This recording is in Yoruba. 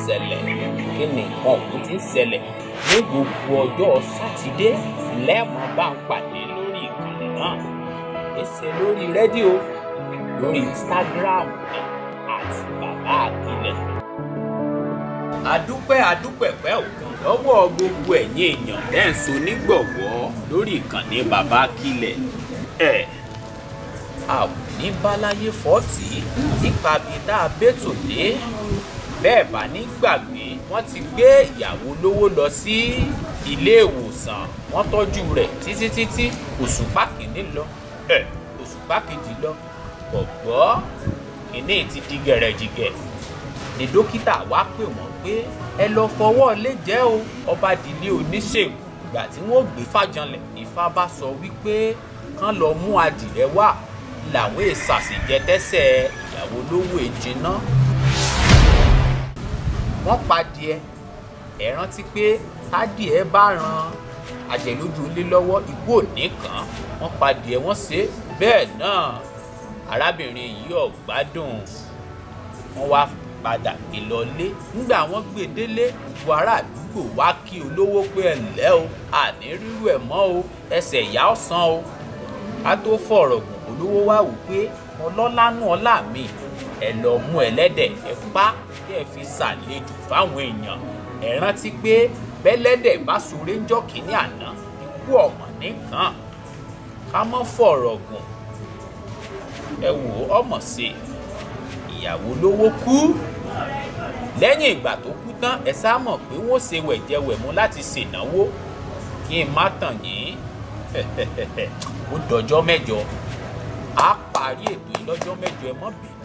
ṣẹlẹ̀ kí ni nǹkan ọ̀hún ti ń ṣẹlẹ̀ ní gbogbo ọjọ́ sátidé lẹ́ẹ̀mọ́ bá ń pàdé lórí ìkànnì náà èsè lórí rédíò lórí instagram ní àti bàbá àkìlẹ̀. adúpẹ́ adúpẹ̀pẹ́ òkun lọ́wọ́ gbogbo ẹ̀yin èèyàn dẹ́nso nígbọ̀wọ́ lórí ìkànnì bàbá àkìlẹ̀ ẹ̀ a ò ní báláyé fọ́ọ̀tì nípa bí tá a bẹ́tò dé bẹ́ẹ̀ bá ní gbàgbé wọ́n ti gbé ìyàwó lówó lọ sí ilé ìwòsàn wọ́n tọ́jú rẹ̀ títí títí òṣùpá kìíní lọ ẹ̀ òṣùpá kejì lọ gbọ̀gbọ́ kìíní ti di gẹ̀rẹ́jìgẹ̀ ni dókítà wá pè wọ́n pé ẹ lọ fọwọ́ lé jẹ́ o ọba dìlé oníṣègùn ìgbà tí wọ́n gbé fàjànlẹ̀ Ifá bá sọ wípé kán lọ mú adìrẹ wá làwọn èsàsìjẹ tẹsẹ̀ ìyàwó lówó èjìná wọ́n padìẹ ẹ rántí pé tádìẹ bá ran àjẹlójú ilé lọ́wọ́ ikú òní kan wọ́n padìẹ wọ́n ṣe bẹ́ẹ̀ náà arábìnrin yìí ò gbádùn wọ́n wá padà gbé lọlé nígbà wọ́n gbé délé gbogbo ará àdúgbò wá kí olówó pé ẹ ǹlẹ́ o àní rírú ẹ̀ mọ́ o ẹsẹ̀ ìyá ọ̀sán o ká tó fọ̀rọ̀ gùn olówó wá wò pé ọlọ́lánú ọlá mi ẹ lọ mú ẹlẹ́dẹ̀ ẹ pa kí ẹ fi ṣàlejò fáwọn èèyàn ẹ rántí pé bẹ́lẹ́dẹ̀ bá sọ̀rọ̀ ń jọ́ kínní àná ikú ọ̀mọ̀ nìkan ká mọ́ fọ̀rọ̀ gùn ẹ wò ọmọ sí ìyàwó lówó kú lẹ́yìn ìgbà tó kú tán ẹ sá mọ̀ pé wọ́n ṣe wẹ̀jẹwẹ̀mu láti ṣènáwó kí n má tàn yín ó dọjọ́ mẹ́jọ á parí ètò yìí lọ́jọ́ mẹ́jọ ẹ mọ́ bínú